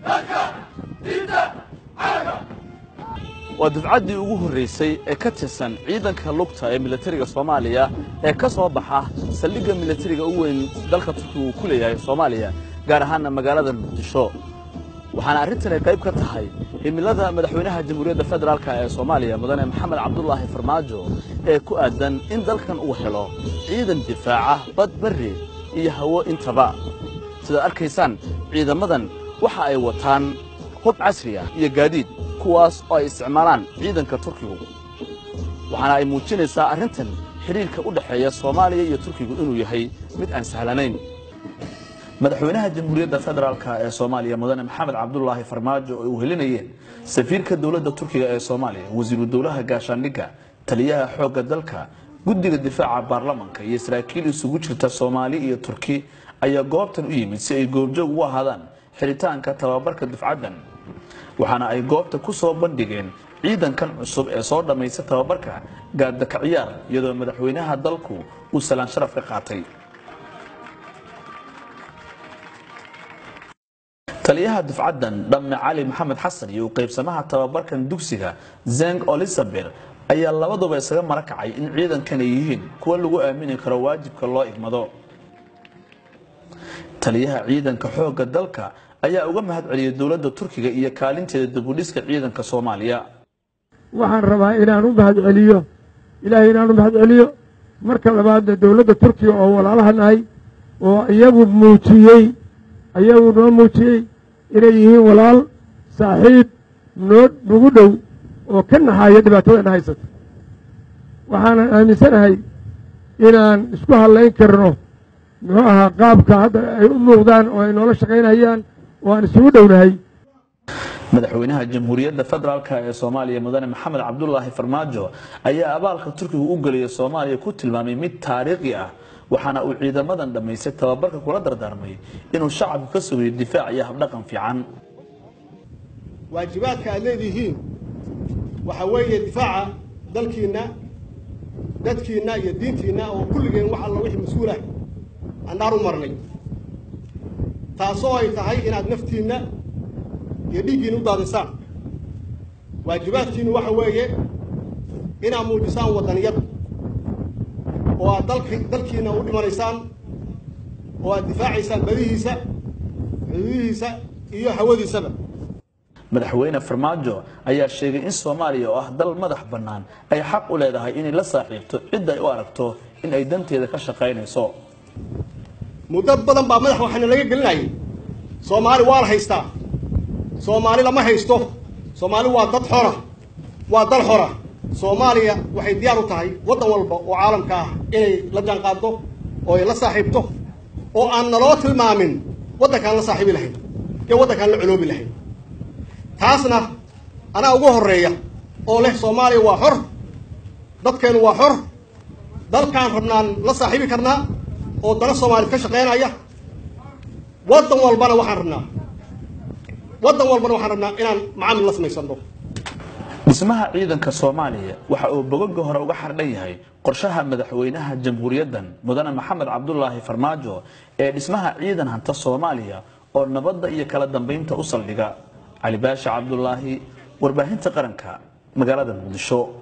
waa dufcaddii ugu horraysay ee ka tirsan ciidanka lugta ee militariga soomaaliya ee ka soo baxa saldhigga militariga u weyn dalka turkiga uu ku leeyahay soomaaliya gaar ahaanna magaalada muqdisho waxaana arrintani qayb ka tahay himilada madaxweynaha jamhuuriyadda federaalk ee soomaaliya mudane maxamed cabdulaahi farmaajo ee ku aadan in dalkan uu helo ciidan difaaca bad barri iyo hawo intaba sidaad arkaysaan ciidamadan waxa ay wataan hub casri ah iyo gaadiid kuwaas oo ay isticmaalaan ciidanka turkigu waxaana ay muujinaysaa arrintan xidhiirka u dhexeeya soomaaliya iyo turkigu inuu yahay mid aan sahlanayn madaxweynaha jamhuuriyadda federaalk ee soomaaliya mudane maxamed cabdulaahi farmaajo oo uu helinayeen safiirka dowladda turkiga ee soomaaliya wasiiru dowlaha gaashaandhigga taliyaha xoogga dalka guddiga difaaca baarlamanka iyo saraakiil isugu jirta soomaali iyo turki ayaa goobtan u yimid si ay goobjoog ugu ahaadaan xiritaanka tababarka dufcaddan waxaana ay goobta ku soo bandhigeen ciidankan cusub ee soo dhammaysta tababarka gaadaka ciyaar iyadoo madaxweynaha dalku uu salaan sharaf ka qaatay taliyaha dufcaddan dhamme cali maxamed xasan iyo u qaybsamaha tababarkan dugsiga zeng olisaber ayaa labaduba isaga mara kacay in ciidankan ay yihiin kuwa lagu aamini karo waajibka loo igmado taliyaha ciidanka xoogga dalka ayaa uga mahad celiyay dowladda turkiga iyo kaalinteeda dibudhiska ciidanka soomaaliya waxaan rabaa inaan u mahad celiyo ilaahay inaan u mahad celiyo marka labaadna dowladda turkiga oo walaalaha nahay oo iyagu muujiyey iyagu noo muujiyey inay yihiin walaal saaxiib noo nagu dhow oo ka naxaaya dhibaatadana haysata waxaanan aaminsanahay inaan isku hadlayn karno muxuu ahaa qaabka hadda ay u muuqdaan oo ay noola shaqaynayaan oo aan isugu dhownahay madaxweynaha jamhuuriyadda federaalk ee soomaaliya mudane maxamed cabdulaahi farmaajo ayaa abaalka turkiga u gelaya soomaaliya ku tilmaamay mid taariikhi ah waxaana uu ciidamadan dhammaystay tababarka kula dardaarmay inuu shacabku ka sugayo difaac iyo habdhaqan fiican waajibaadka aad leedihiin waxa weeye difaaca dalkiinna dadkiinna iyo diintiinna oo kulligeen wax alla wixii mas-uulah annaan u marnay taasoo ay tahay inaad naftiinna iyo dhiiggiina u daadisaan waajibaadkiinu waxa weeye inaad muujisaan waddaniyad oo aad dalki dalkiina u dhimanaysaan oo aad difaacaysaan badihiisa xuduudihiisa iyo hawadiisaba madaxweyne farmaajo ayaa sheegay in soomaaliya oo ah dal madax bannaan ay xaq u leedahay inay la saaxiibto cidda ay u aragto in ay danteeda ka shaqaynayso muddo badan baa madax waxaana laga gelinayay soomaali waa la haystaa soomaali lama haysto soomaali waa dad xora waa dal xora soomaaliya waxay diyaar u tahay waddan walba oo caalamka ah inay la jaanqaaddo oo ay la saaxiibto oo aan naloo tilmaamin waddankaan la saaxiibi lahayn iyo waddankaan la coloobi lahayn taasna anaa ugu horreeya oo leh soomaaliya waa xor dadkeennu waa xor dalkaan rabnaan la saaxiibi karnaa oo dana soomaaliyed ka shaqaynaya waddan walbana waxaan rabnaa waddan walbana waxaan rabnaa inaan macaamil la samaysanno dhismaha ciidanka soomaaliya waxa uu bogoga hore uga xardhan yahay qorshaha madaxweynaha jamhuuriyaddan mudane maxamed cabdulaahi farmaajo ee dhismaha ciidan hanta soomaaliya oo nabadda iyo kala dambaynta u saldhiga cali baasha cabdulaahi warbaahinta qaranka magaalada muqdisho